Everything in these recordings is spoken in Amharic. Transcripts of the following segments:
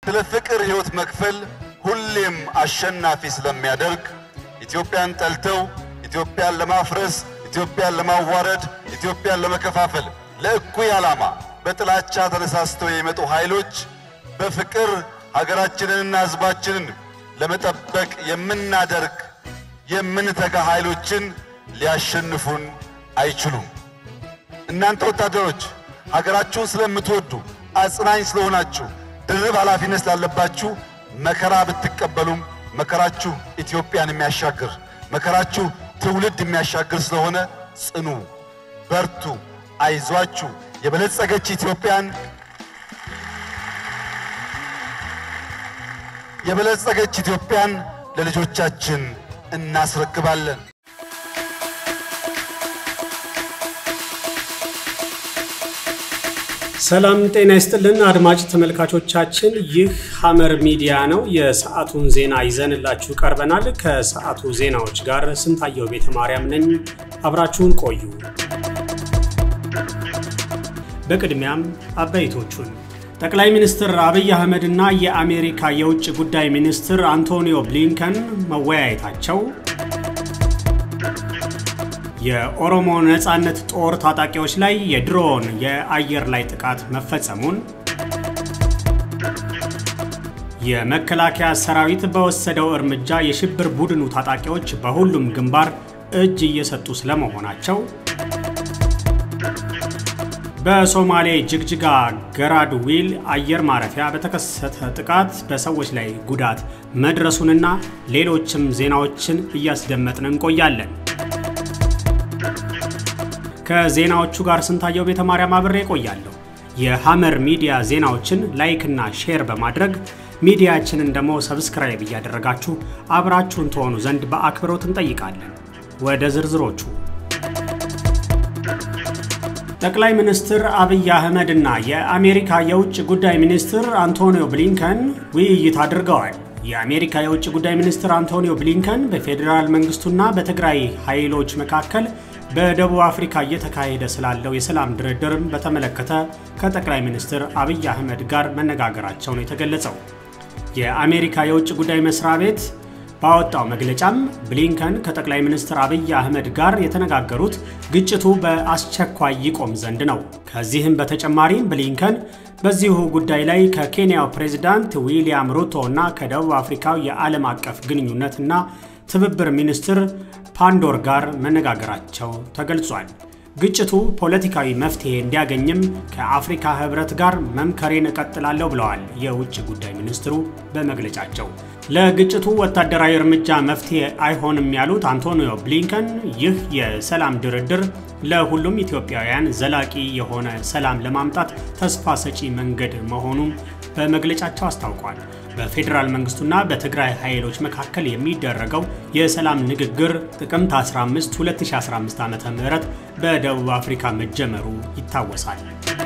ስለ ፍቅር ሕይወት መክፈል ሁሌም አሸናፊ ስለሚያደርግ ኢትዮጵያን ጠልተው ኢትዮጵያን ለማፍረስ፣ ኢትዮጵያን ለማዋረድ፣ ኢትዮጵያን ለመከፋፈል ለእኩይ ዓላማ በጥላቻ ተነሳስተው የሚመጡ ኃይሎች በፍቅር ሀገራችንንና ሕዝባችንን ለመጠበቅ የምናደርግ የምንተጋ ኃይሎችን ሊያሸንፉን አይችሉም። እናንተ ወታደሮች ሀገራችሁን ስለምትወዱ አጽናኝ ስለሆናችሁ ድርብ ኃላፊነት ስላለባችሁ መከራ ብትቀበሉም መከራችሁ ኢትዮጵያን የሚያሻግር መከራችሁ ትውልድ የሚያሻግር ስለሆነ ጽኑ፣ በርቱ፣ አይዟችሁ። የበለጸገች ኢትዮጵያን የበለጸገች ኢትዮጵያን ለልጆቻችን እናስረክባለን። ሰላም ጤና ይስጥልን አድማጭ ተመልካቾቻችን፣ ይህ ሐመር ሚዲያ ነው። የሰዓቱን ዜና ይዘንላችሁ ቀርበናል። ከሰዓቱ ዜናዎች ጋር ስንታየው ቤተ ማርያም ነኝ። አብራችሁን ቆዩ። በቅድሚያም አበይቶቹን ጠቅላይ ሚኒስትር አብይ አህመድና የአሜሪካ የውጭ ጉዳይ ሚኒስትር አንቶኒዮ ብሊንከን መወያየታቸው የኦሮሞ ነጻነት ጦር ታጣቂዎች ላይ የድሮን የአየር ላይ ጥቃት መፈጸሙን፣ የመከላከያ ሰራዊት በወሰደው እርምጃ የሽብር ቡድኑ ታጣቂዎች በሁሉም ግንባር እጅ እየሰጡ ስለመሆናቸው፣ በሶማሌ ጅግጅጋ ገራድ ዊል አየር ማረፊያ በተከሰተ ጥቃት በሰዎች ላይ ጉዳት መድረሱንና ሌሎችም ዜናዎችን እያስደመጥን እንቆያለን። ከዜናዎቹ ጋር ስንታየው ቤተ ማርያም አብሬ ቆያለሁ። የሐመር ሚዲያ ዜናዎችን ላይክና ሼር በማድረግ ሚዲያችንን ደግሞ ሰብስክራይብ እያደረጋችሁ አብራችሁን ትሆኑ ዘንድ በአክብሮት እንጠይቃለን። ወደ ዝርዝሮቹ ጠቅላይ ሚኒስትር አብይ አህመድ እና የአሜሪካ የውጭ ጉዳይ ሚኒስትር አንቶኒዮ ብሊንከን ውይይት አድርገዋል። የአሜሪካ የውጭ ጉዳይ ሚኒስትር አንቶኒዮ ብሊንከን በፌዴራል መንግስቱና በትግራይ ኃይሎች መካከል በደቡብ አፍሪካ እየተካሄደ ስላለው የሰላም ድርድርም በተመለከተ ከጠቅላይ ሚኒስትር አብይ አህመድ ጋር መነጋገራቸው ነው የተገለጸው። የአሜሪካ የውጭ ጉዳይ መስሪያ ቤት ባወጣው መግለጫም ብሊንከን ከጠቅላይ ሚኒስትር አብይ አህመድ ጋር የተነጋገሩት ግጭቱ በአስቸኳይ ይቆም ዘንድ ነው። ከዚህም በተጨማሪም ብሊንከን በዚሁ ጉዳይ ላይ ከኬንያው ፕሬዚዳንት ዊሊያም ሩቶ እና ከደቡብ አፍሪካው የዓለም አቀፍ ግንኙነትና ትብብር ሚኒስትር ፓንዶር ጋር መነጋገራቸው ተገልጿል። ግጭቱ ፖለቲካዊ መፍትሄ እንዲያገኝም ከአፍሪካ ህብረት ጋር መምከሬን እቀጥላለሁ ብለዋል የውጭ ጉዳይ ሚኒስትሩ በመግለጫቸው። ለግጭቱ ወታደራዊ እርምጃ መፍትሄ አይሆንም ያሉት አንቶኒዮ ብሊንከን ይህ የሰላም ድርድር ለሁሉም ኢትዮጵያውያን ዘላቂ የሆነ ሰላም ለማምጣት ተስፋ ሰጪ መንገድ መሆኑን በመግለጫቸው አስታውቋል። በፌዴራል መንግስቱና በትግራይ ኃይሎች መካከል የሚደረገው የሰላም ንግግር ጥቅምት 15 2015 ዓ ም በደቡብ አፍሪካ መጀመሩ ይታወሳል።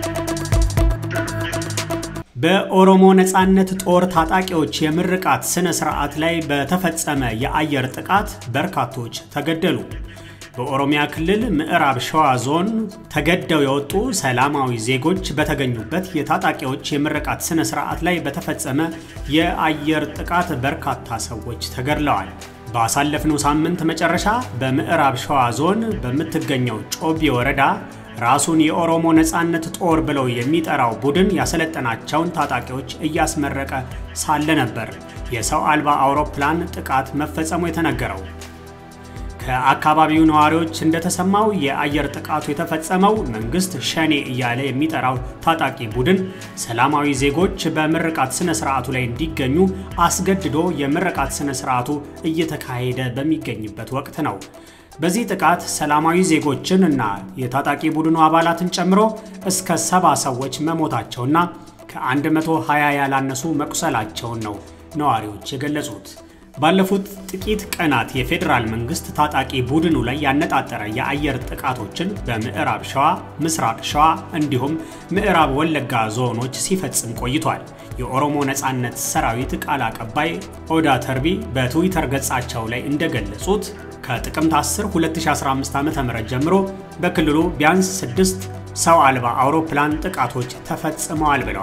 በኦሮሞ ነጻነት ጦር ታጣቂዎች የምርቃት ስነ ስርዓት ላይ በተፈጸመ የአየር ጥቃት በርካቶች ተገደሉ። በኦሮሚያ ክልል ምዕራብ ሸዋ ዞን ተገደው የወጡ ሰላማዊ ዜጎች በተገኙበት የታጣቂዎች የምርቃት ስነ ስርዓት ላይ በተፈጸመ የአየር ጥቃት በርካታ ሰዎች ተገድለዋል። ባሳለፍነው ሳምንት መጨረሻ በምዕራብ ሸዋ ዞን በምትገኘው ጮቢ ወረዳ ራሱን የኦሮሞ ነጻነት ጦር ብለው የሚጠራው ቡድን ያሰለጠናቸውን ታጣቂዎች እያስመረቀ ሳለ ነበር የሰው አልባ አውሮፕላን ጥቃት መፈጸሙ የተነገረው። ከአካባቢው ነዋሪዎች እንደተሰማው የአየር ጥቃቱ የተፈጸመው መንግስት ሸኔ እያለ የሚጠራው ታጣቂ ቡድን ሰላማዊ ዜጎች በምርቃት ስነ ስርዓቱ ላይ እንዲገኙ አስገድዶ የምርቃት ስነ ስርዓቱ እየተካሄደ በሚገኝበት ወቅት ነው። በዚህ ጥቃት ሰላማዊ ዜጎችን እና የታጣቂ ቡድኑ አባላትን ጨምሮ እስከ ሰባ ሰዎች መሞታቸውና ከ120 ያላነሱ መቁሰላቸውን ነው ነዋሪዎች የገለጹት። ባለፉት ጥቂት ቀናት የፌዴራል መንግስት ታጣቂ ቡድኑ ላይ ያነጣጠረ የአየር ጥቃቶችን በምዕራብ ሸዋ፣ ምስራቅ ሸዋ እንዲሁም ምዕራብ ወለጋ ዞኖች ሲፈጽም ቆይቷል። የኦሮሞ ነጻነት ሰራዊት ቃል አቀባይ ኦዳ ተርቢ በትዊተር ገጻቸው ላይ እንደገለጹት ከጥቅምት 10 2015 ዓ.ም ጀምሮ በክልሉ ቢያንስ ስድስት ሰው አልባ አውሮፕላን ጥቃቶች ተፈጽመዋል ብለዋል።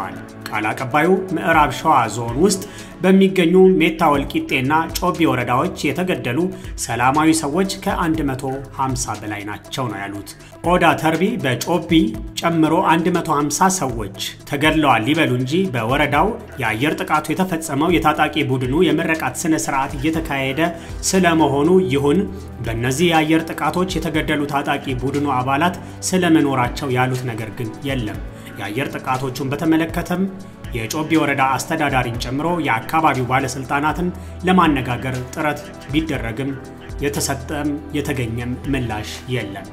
ቃል አቀባዩ ምዕራብ ሸዋ ዞን ውስጥ በሚገኙ ሜታ ወልቂጤና ጮቢ ወረዳዎች የተገደሉ ሰላማዊ ሰዎች ከ150 በላይ ናቸው ነው ያሉት። ኦዳ ተርቢ በጮቢ ጨምሮ 150 ሰዎች ተገድለዋል ሊበሉ እንጂ በወረዳው የአየር ጥቃቱ የተፈጸመው የታጣቂ ቡድኑ የምረቃት ስነ ስርዓት እየተካሄደ ስለመሆኑ ይሁን በእነዚህ የአየር ጥቃቶች የተገደሉ ታጣቂ ቡድኑ አባላት ስለመኖራቸው ያሉት ነገር ግን የለም። የአየር ጥቃቶቹን በተመለከተም የጮቢ ወረዳ አስተዳዳሪን ጨምሮ የአካባቢው ባለስልጣናትን ለማነጋገር ጥረት ቢደረግም የተሰጠም የተገኘም ምላሽ የለም።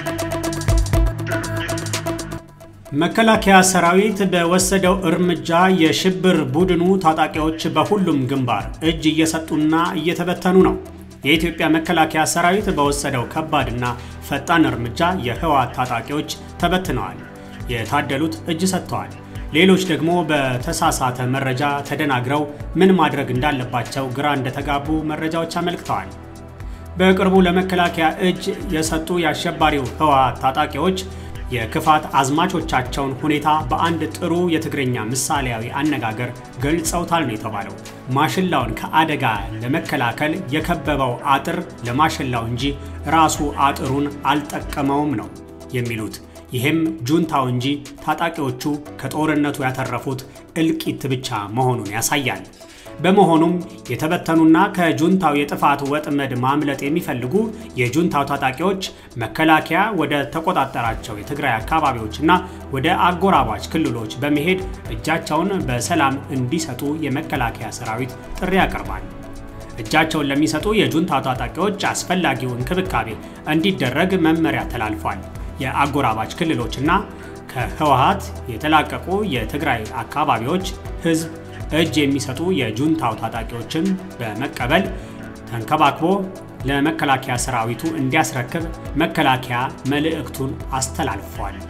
መከላከያ ሰራዊት በወሰደው እርምጃ የሽብር ቡድኑ ታጣቂዎች በሁሉም ግንባር እጅ እየሰጡና እየተበተኑ ነው። የኢትዮጵያ መከላከያ ሰራዊት በወሰደው ከባድና ፈጣን እርምጃ የህወሓት ታጣቂዎች ተበትነዋል። የታደሉት እጅ ሰጥተዋል። ሌሎች ደግሞ በተሳሳተ መረጃ ተደናግረው ምን ማድረግ እንዳለባቸው ግራ እንደተጋቡ መረጃዎች አመልክተዋል። በቅርቡ ለመከላከያ እጅ የሰጡ የአሸባሪው ህወሓት ታጣቂዎች የክፋት አዝማቾቻቸውን ሁኔታ በአንድ ጥሩ የትግርኛ ምሳሌያዊ አነጋገር ገልጸውታል ነው የተባለው። ማሽላውን ከአደጋ ለመከላከል የከበበው አጥር ለማሽላው እንጂ ራሱ አጥሩን አልጠቀመውም ነው የሚሉት። ይህም ጁንታው እንጂ ታጣቂዎቹ ከጦርነቱ ያተረፉት እልቂት ብቻ መሆኑን ያሳያል። በመሆኑም የተበተኑና ከጁንታው የጥፋት ወጥመድ ማምለጥ የሚፈልጉ የጁንታው ታጣቂዎች መከላከያ ወደ ተቆጣጠራቸው የትግራይ አካባቢዎችና ወደ አጎራባች ክልሎች በመሄድ እጃቸውን በሰላም እንዲሰጡ የመከላከያ ሰራዊት ጥሪ ያቀርባል። እጃቸውን ለሚሰጡ የጁንታው ታጣቂዎች አስፈላጊው እንክብካቤ እንዲደረግ መመሪያ ተላልፏል። የአጎራባች ክልሎችና ከህወሓት የተላቀቁ የትግራይ አካባቢዎች ህዝብ እጅ የሚሰጡ የጁንታው ታጣቂዎችን በመቀበል ተንከባክቦ ለመከላከያ ሰራዊቱ እንዲያስረክብ መከላከያ መልእክቱን አስተላልፏል።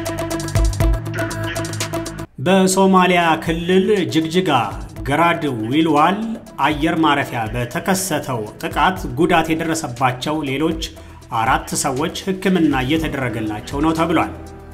በሶማሊያ ክልል ጅግጅጋ ገራድ ዊልዋል አየር ማረፊያ በተከሰተው ጥቃት ጉዳት የደረሰባቸው ሌሎች አራት ሰዎች ሕክምና እየተደረገላቸው ነው ተብሏል።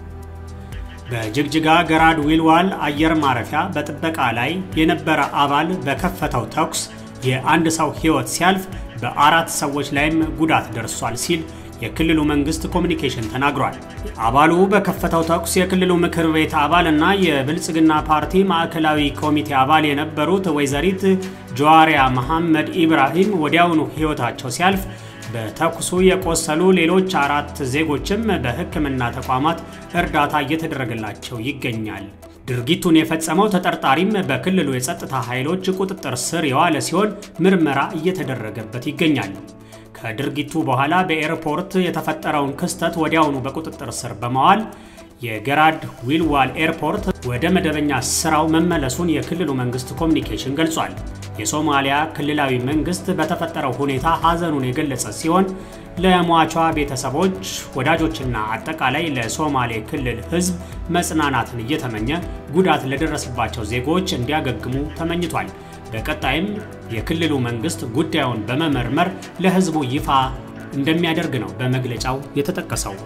በጅግጅጋ ገራድ ዊልዋል አየር ማረፊያ በጥበቃ ላይ የነበረ አባል በከፈተው ተኩስ የአንድ ሰው ሕይወት ሲያልፍ በአራት ሰዎች ላይም ጉዳት ደርሷል ሲል የክልሉ መንግስት ኮሚኒኬሽን ተናግሯል። አባሉ በከፈተው ተኩስ የክልሉ ምክር ቤት አባል እና የብልጽግና ፓርቲ ማዕከላዊ ኮሚቴ አባል የነበሩት ወይዘሪት ጀዋሪያ መሐመድ ኢብራሂም ወዲያውኑ ሕይወታቸው ሲያልፍ በተኩሱ የቆሰሉ ሌሎች አራት ዜጎችም በሕክምና ተቋማት እርዳታ እየተደረገላቸው ይገኛል። ድርጊቱን የፈጸመው ተጠርጣሪም በክልሉ የጸጥታ ኃይሎች ቁጥጥር ስር የዋለ ሲሆን ምርመራ እየተደረገበት ይገኛል። ከድርጊቱ በኋላ በኤርፖርት የተፈጠረውን ክስተት ወዲያውኑ በቁጥጥር ስር በመዋል የገራድ ዊልዋል ኤርፖርት ወደ መደበኛ ስራው መመለሱን የክልሉ መንግስት ኮሚኒኬሽን ገልጿል። የሶማሊያ ክልላዊ መንግስት በተፈጠረው ሁኔታ ሐዘኑን የገለጸ ሲሆን ለሟቿ ቤተሰቦች፣ ወዳጆችና አጠቃላይ ለሶማሌ ክልል ሕዝብ መጽናናትን እየተመኘ ጉዳት ለደረሰባቸው ዜጎች እንዲያገግሙ ተመኝቷል። በቀጣይም የክልሉ መንግስት ጉዳዩን በመመርመር ለሕዝቡ ይፋ እንደሚያደርግ ነው በመግለጫው የተጠቀሰው።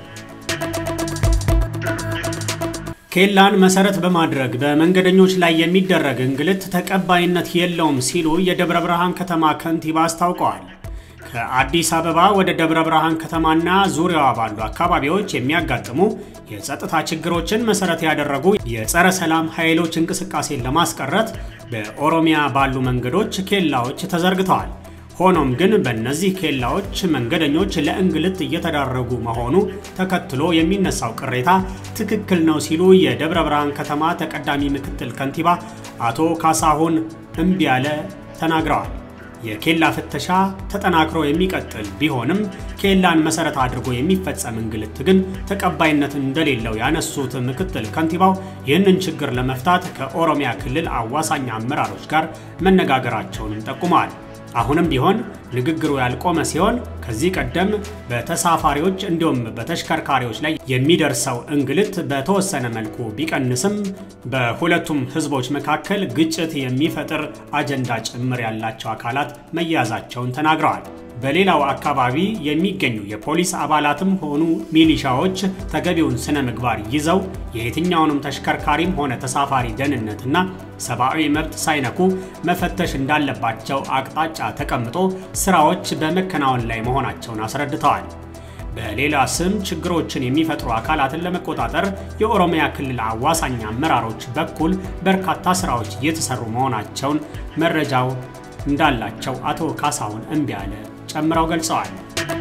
ኬላን መሰረት በማድረግ በመንገደኞች ላይ የሚደረግ እንግልት ተቀባይነት የለውም ሲሉ የደብረ ብርሃን ከተማ ከንቲባ አስታውቀዋል። ከአዲስ አበባ ወደ ደብረ ብርሃን ከተማና ዙሪያዋ ባሉ አካባቢዎች የሚያጋጥሙ የጸጥታ ችግሮችን መሰረት ያደረጉ የጸረ ሰላም ኃይሎች እንቅስቃሴን ለማስቀረት በኦሮሚያ ባሉ መንገዶች ኬላዎች ተዘርግተዋል። ሆኖም ግን በእነዚህ ኬላዎች መንገደኞች ለእንግልት እየተዳረጉ መሆኑ ተከትሎ የሚነሳው ቅሬታ ትክክል ነው ሲሉ የደብረ ብርሃን ከተማ ተቀዳሚ ምክትል ከንቲባ አቶ ካሳሁን እምቢያለ ተናግረዋል። የኬላ ፍተሻ ተጠናክሮ የሚቀጥል ቢሆንም ኬላን መሰረት አድርጎ የሚፈጸም እንግልት ግን ተቀባይነት እንደሌለው ያነሱት ምክትል ከንቲባው ይህንን ችግር ለመፍታት ከኦሮሚያ ክልል አዋሳኝ አመራሮች ጋር መነጋገራቸውንም ጠቁመዋል። አሁንም ቢሆን ንግግሩ ያልቆመ ሲሆን ከዚህ ቀደም በተሳፋሪዎች እንዲሁም በተሽከርካሪዎች ላይ የሚደርሰው እንግልት በተወሰነ መልኩ ቢቀንስም በሁለቱም ሕዝቦች መካከል ግጭት የሚፈጥር አጀንዳ ጭምር ያላቸው አካላት መያዛቸውን ተናግረዋል። በሌላው አካባቢ የሚገኙ የፖሊስ አባላትም ሆኑ ሚሊሻዎች ተገቢውን ስነ ምግባር ይዘው የየትኛውንም ተሽከርካሪም ሆነ ተሳፋሪ ደህንነትና ሰብአዊ መብት ሳይነኩ መፈተሽ እንዳለባቸው አቅጣጫ ተቀምጦ ስራዎች በመከናወን ላይ መሆናቸውን አስረድተዋል። በሌላ ስም ችግሮችን የሚፈጥሩ አካላትን ለመቆጣጠር የኦሮሚያ ክልል አዋሳኝ አመራሮች በኩል በርካታ ስራዎች እየተሰሩ መሆናቸውን መረጃው እንዳላቸው አቶ ካሳሁን እምቢያለ ጨምረው ገልጸዋል።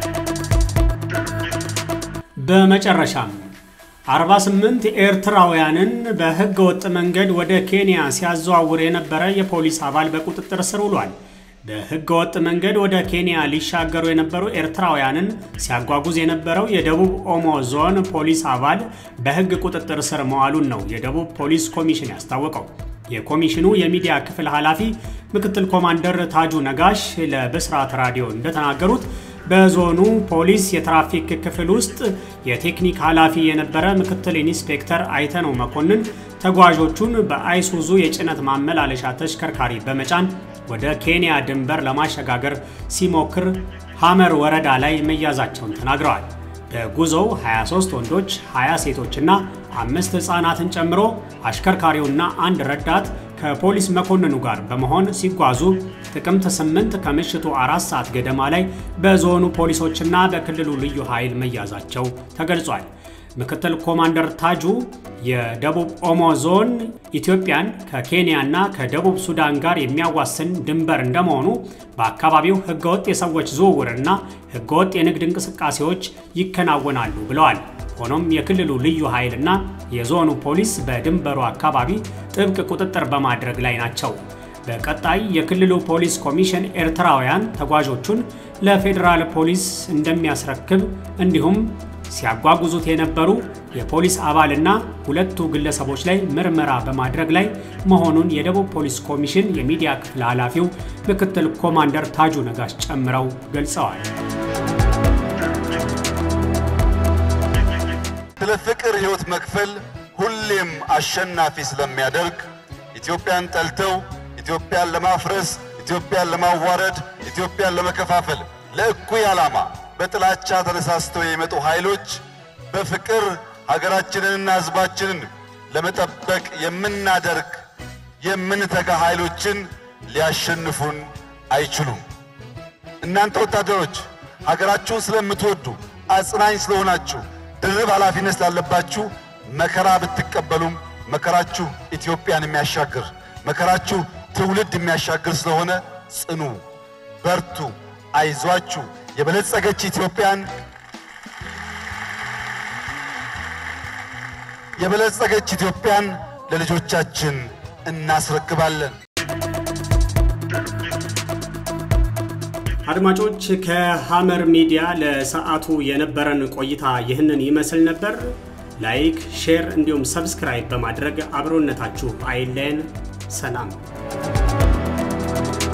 በመጨረሻም 48 ኤርትራውያንን በህገ ወጥ መንገድ ወደ ኬንያ ሲያዘዋውር የነበረ የፖሊስ አባል በቁጥጥር ስር ውሏል። በህገ ወጥ መንገድ ወደ ኬንያ ሊሻገሩ የነበሩ ኤርትራውያንን ሲያጓጉዝ የነበረው የደቡብ ኦሞ ዞን ፖሊስ አባል በህግ ቁጥጥር ስር መዋሉን ነው የደቡብ ፖሊስ ኮሚሽን ያስታወቀው። የኮሚሽኑ የሚዲያ ክፍል ኃላፊ ምክትል ኮማንደር ታጁ ነጋሽ ለብስራት ራዲዮ እንደተናገሩት በዞኑ ፖሊስ የትራፊክ ክፍል ውስጥ የቴክኒክ ኃላፊ የነበረ ምክትል ኢንስፔክተር አይተነው መኮንን ተጓዦቹን በአይሱዙ የጭነት ማመላለሻ ተሽከርካሪ በመጫን ወደ ኬንያ ድንበር ለማሸጋገር ሲሞክር ሐመር ወረዳ ላይ መያዛቸውን ተናግረዋል። በጉዞው 23 ወንዶች፣ 20 ሴቶችና አምስት ሕፃናትን ጨምሮ አሽከርካሪውና አንድ ረዳት ከፖሊስ መኮንኑ ጋር በመሆን ሲጓዙ ጥቅምት 8 ከምሽቱ አራት ሰዓት ገደማ ላይ በዞኑ ፖሊሶችና በክልሉ ልዩ ኃይል መያዛቸው ተገልጿል። ምክትል ኮማንደር ታጁ የደቡብ ኦሞ ዞን ኢትዮጵያን ከኬንያና ከደቡብ ሱዳን ጋር የሚያዋስን ድንበር እንደመሆኑ በአካባቢው ህገወጥ የሰዎች ዝውውርና ህገወጥ የንግድ እንቅስቃሴዎች ይከናወናሉ ብለዋል። ሆኖም የክልሉ ልዩ ኃይልና የዞኑ ፖሊስ በድንበሩ አካባቢ ጥብቅ ቁጥጥር በማድረግ ላይ ናቸው። በቀጣይ የክልሉ ፖሊስ ኮሚሽን ኤርትራውያን ተጓዦቹን ለፌዴራል ፖሊስ እንደሚያስረክብ እንዲሁም ሲያጓጉዙት የነበሩ የፖሊስ አባልና ሁለቱ ግለሰቦች ላይ ምርመራ በማድረግ ላይ መሆኑን የደቡብ ፖሊስ ኮሚሽን የሚዲያ ክፍል ኃላፊው ምክትል ኮማንደር ታጁ ነጋሽ ጨምረው ገልጸዋል። ስለ ፍቅር ሕይወት መክፈል ሁሌም አሸናፊ ስለሚያደርግ ኢትዮጵያን ጠልተው ኢትዮጵያን ለማፍረስ፣ ኢትዮጵያን ለማዋረድ፣ ኢትዮጵያን ለመከፋፈል ለእኩይ ዓላማ በጥላቻ ተነሳስተው የሚመጡ ኃይሎች በፍቅር ሀገራችንንና ሕዝባችንን ለመጠበቅ የምናደርግ የምንተጋ ኃይሎችን ሊያሸንፉን አይችሉም። እናንተ ወታደሮች ሀገራችሁን ስለምትወዱ አጽናኝ ስለሆናችሁ ድርብ ኃላፊነት ስላለባችሁ መከራ ብትቀበሉም መከራችሁ ኢትዮጵያን የሚያሻግር መከራችሁ ትውልድ የሚያሻግር ስለሆነ ጽኑ፣ በርቱ፣ አይዟችሁ። የበለጸገች ኢትዮጵያን የበለጸገች ኢትዮጵያን ለልጆቻችን እናስረክባለን። አድማጮች ከሐመር ሚዲያ ለሰዓቱ የነበረን ቆይታ ይህንን ይመስል ነበር። ላይክ፣ ሼር እንዲሁም ሰብስክራይብ በማድረግ አብሮነታችሁ አይለየን። ሰላም